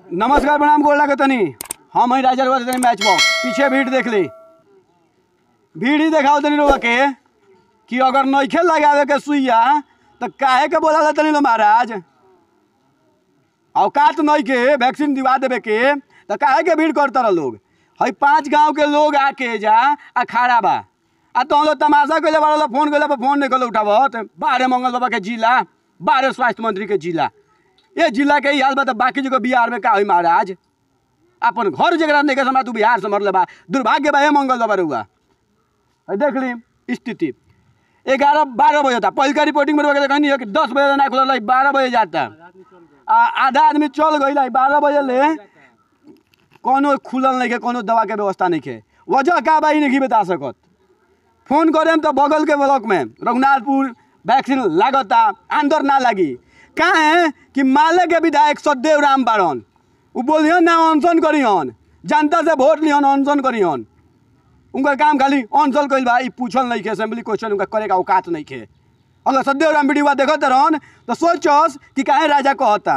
नमस्कार प्रणाम गोला के तनी हम ही राजा तनी मैच बॉ पीछे भीड़ देख ली भीड़ ही देखाओ तनी लोग के कि अगर नइखे लगावे के सुइया तो काहे के बोला तनी लो महाराज औकात नहीं के वैक्सीन दिवा देवे के तो काहे के भीड़ करता रह लोग हई पांच गांव के लोग आके जा आ खड़ा बा आ तो हम लोग तमाशा कैले बड़ा फोन कैले पर फोन नहीं कैले उठावत बारह मंगल बाबा के जिला बारह स्वास्थ्य मंत्री के जिला ये जिला के ही हाल बा तो बाकी जगह बिहार में का हुई महाराज अपन घर जगह नहीं के समय तू बिहार से मरले बा दुर्भाग्य बा हे मंगल बाबा रुआ हई देख ली स्थिति ग्यारह बारह बजे था पहल का रिपोर्टिंग में रुआ कहनी है कि दस बजे ना खुलल बारह बजे जाता आ आधा आदमी चल गई बारह बजे ले कोनो खुलल नहीं के कोनो दवा के व्यवस्था नहीं के वजह का बा ई नहीं बता सकत फोन करेम तो बगल के ब्लॉक में रघुनाथपुर वैक्सीन लागता अंदर ना लगी कहाँ है कि माले के विधायक सदेव राम बाड़न उ बोलियन ना अनशन करियन जनता से वोट लियन अनशन करियन उनका काम खाली अनशन कइल बा ई पूछल नहीं के असेंबली क्वेश्चन उनका करे का औकात नहीं के अगर सदेव राम वीडियो देखत रहन तो सोचस कि काहे राजा कहता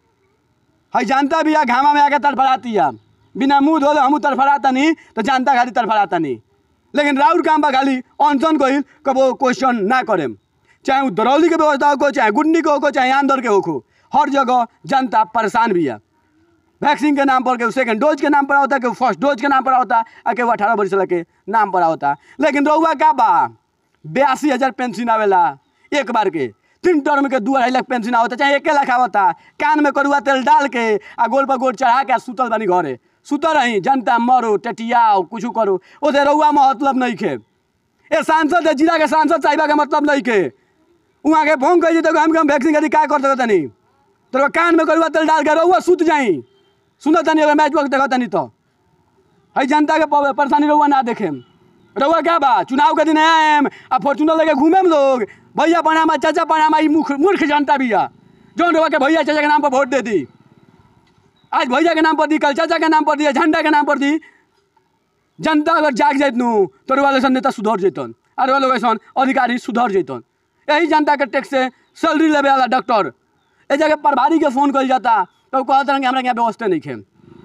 हई जानता भी है घामा में आके तड़फड़ाती है बिना मुंह धोले हमू तड़फड़ाता नहीं तो जानता खाली तड़फड़ाता नहीं लेकिन राउर काम बा खाली अनशन कहिल कबो क्वेश्चन ना करेम चाहे उ दरौली के व्यवस्था हो चाहे गुन्नी के हो चाहे आंदर के हो हर जगह जनता परेशान भी है वैक्सीन के नाम पर के सेकंड डोज के नाम पर होता है कि फर्स्ट डोज के नाम पर होता है कि अठारह वर्ष के नाम पर होता लेकिन रउआ का बा बयासी हज़ार पेंशन आवेला एक बार के तीन टर्म के दू अढ़ाई लाख पेंशन आवता चाहे एके लाख आवता कान में करुआ तेल डाल के आ गोल पर गोल चढ़ा के आ सुतल बानी घरे सुतल रही जनता मरो टटियाओ कुछ करो ओसे रउआ में मतलब नहीं खे ए सांसद है जिला के सांसद साहिबा के मतलब नहीं के वहाँ के फोन कर तो हम हम वैक्सीन खातिर का कर सकत नहीं तो कान में करुआ तेल डाल के रउआ सुत जाई सुनत तनी अगर मैच वक्त देखत तनी तो हई जनता के प- परेशानी रउआ ना देखे रउआ क्या बा चुनाव के दिन आएम आ फॉर्चूनर लेके घूमेम लोग भैया प्रणाम चाचा प्रणाम ई मूर्ख मूर्ख जनता भी है जौन रउआ के भैया चाचा के नाम पर वोट दे दी आज भैया के नाम पर दी कल चाचा के नाम पर दी झंडा के नाम पर दी जनता अगर जाग जाइत नु तो रउआ लोग नेता सुधर जैतन और रउआ लोग ऐसन अधिकारी सुधर जैतन यही जनता के टैक्स से सैलरी लेवे वाला डॉक्टर ए जगह प्रभारी के फोन कल जाता तो वो कहते हैं कि हमरा यहाँ व्यवस्था नहीं खे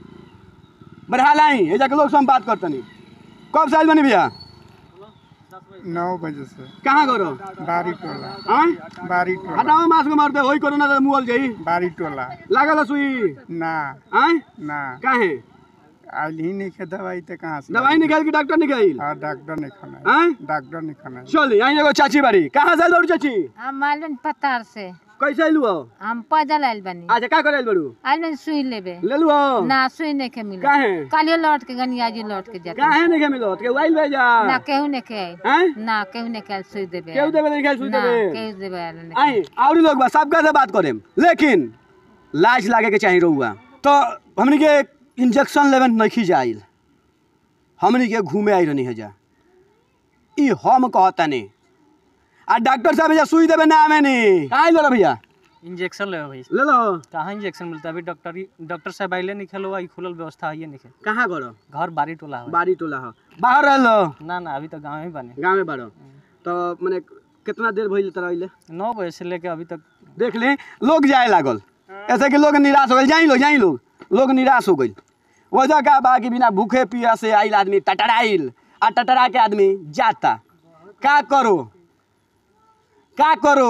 बढ़ा लाई ये जाके लोग से हम बात करते नहीं कब साइज बनी भैया नौ बजे से कहाँ करो बारी टोला हाँ बारी टोला हटाओ मास्क मारते होई कोरोना तो मुअल जाई बारी टोला लागल है सुई ना हाँ ना काहे आइल ही नहीं खे दवाई तो कहाँ से दवाई निकाल के डॉक्टर निकाल हाँ डॉक्टर नहीं खाना है हाँ डॉक्टर नहीं खाना है चल यहाँ एगो चाची बाड़ी कहाँ से बड़ू चाची हम आइलन पतार से कैसे आइलू हो हम पैदल आइल बनी अच्छा का करे बड़ू आइलन सुई लेबे ले लू हो ना सुई नहीं के मिले काहे कालियो लौट के गनी आज लौट के जाता काहे नहीं के मिलो के वाइल भेजा ना केहू नहीं के आइल हैं ना केहू नहीं के आइल सुई देबे केहू देवे नहीं खाई सुई ना देवे केहू देबे आइल नहीं आई और लोग बा सबका से बात करेम लेकिन लाज लागे के चाहिए रहुआ तो हमनी के इंजेक्शन लेवे नहीं जाइल हमनी के घूमे आई रहनी है जा ई हम कहता नहीं आ डॉक्टर साहब जा सुई देवे ना आवे नहीं कहाँ लो भैया इंजेक्शन ले भाई ले लो कहाँ इंजेक्शन मिलता है अभी डॉक्टर ही डॉक्टर साहब आइले नहीं खेलो आई खुलल व्यवस्था है नहीं कहाँ करो घर बारी टोला है बारी टोला हो बाहर रह लो ना ना अभी तो गाँव ही बने गाँव में बारो तो मैंने कितना देर भइल तरह अइले नौ बजे से लेके अभी तक देख ले लोग जाए लागल ऐसे कि लोग निराश हो गए जाई लोग जाई लोग लोग निराश हो गई वजह का बा कि बिना भूखे पिया से आइल आदमी टटराइल आ टटरा के आदमी जाता का करो का करो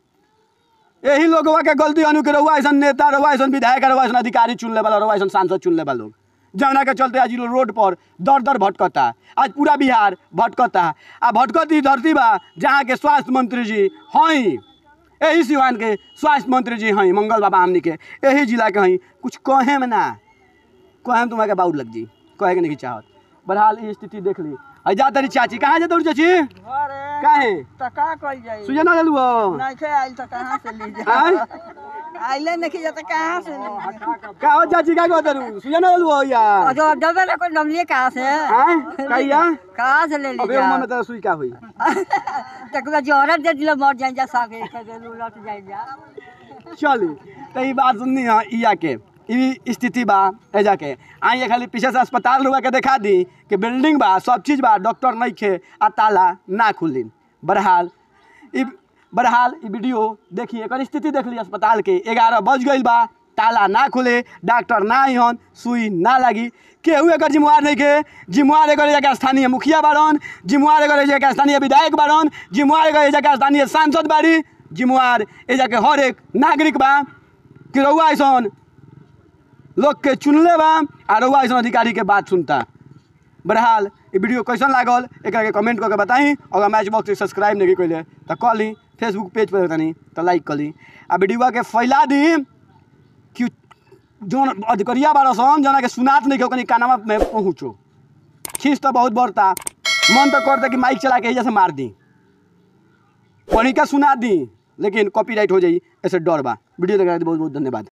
यही लोगवा के गलती अनु के रहुआ ऐसा नेता रहुआ ऐसा विधायक रहुआ ऐसा अधिकारी चुन ले वाला रहुआ ऐसा सांसद चुन ले वाला लोग जमुना के चलते आज इ लोग रोड पर दर दर भटकता आज पूरा बिहार भटकता आ भटकती धरती बा जहाँ के स्वास्थ्य मंत्री जी हई यही सिवान के स्वास्थ्य मंत्री जी हई मंगल बाबा हमनी के यही जिला के हई कुछ कहे में ना कहे में तुम्हारे बाउर लग जी कहे के नहीं चाहत बहरहाल ये स्थिति देख ली आई जा तरी चाची कहाँ जाते चाची काहे तो का कल जाई सुझे ना लेलू हो नहीं खे आइल तो कहाँ से ली जाए आय? आइले नहीं जाता कहाँ से ली का हो चाची का कहते रू सुझे ना लेलू हो यार जो जब ना कोई नमलिए कहाँ से आय कहिया कहाँ से ले ली अबे मन में तो सुई का हुई तक जो औरत दे दिलो मर जाए जा सागे लौट जाए जा चली तो ये बात सुननी है इया के ई स्थिति बा एजा के आई खाली पीछे से अस्पताल रुआ के दिखा दी कि बिल्डिंग बा सब चीज बा डॉक्टर नहीं खे आ ताला ना खुली बहरहाल ई बहरहाल ई वीडियो देखिए एकर स्थिति देख ली अस्पताल के ग्यारह बज गई बा ताला ना खुले डॉक्टर ना आइहन सुई ना लागी केहू एकर जिम्मेवार नहीं के जिम्मेवार एकर एजा के स्थानीय मुखिया बाड़न जिम्मेवार एकर एजा के स्थानीय विधायक बाड़न जिम्मेवार एकर एजा के स्थानीय सांसद बाड़ी जिम्मेवार एजा के हर एक नागरिक बा कि रउआ ऐसन लोग के चुनले बा आ रउआ ऐसन अधिकारी के बात सुनता बहरहाल ये वीडियो कैसन लागल एक के कमेंट करके बताई अगर मैच बॉक्स के सब्सक्राइब नहीं कैले तो कह ली फेसबुक पेज पर तनी तो लाइक कर ली आ वीडियो के फैला दी कि जौन अधिकरिया बारह सन जना के सुनात नहीं के कानवा में पहुँचो खींच तो बहुत बढ़ता मन तो करता कि माइक चला के एजा से मार दी पढ़ी का सुना दी लेकिन कॉपीराइट हो जाई ऐसे डर बा वीडियो देखने के लिए बहुत बहुत धन्यवाद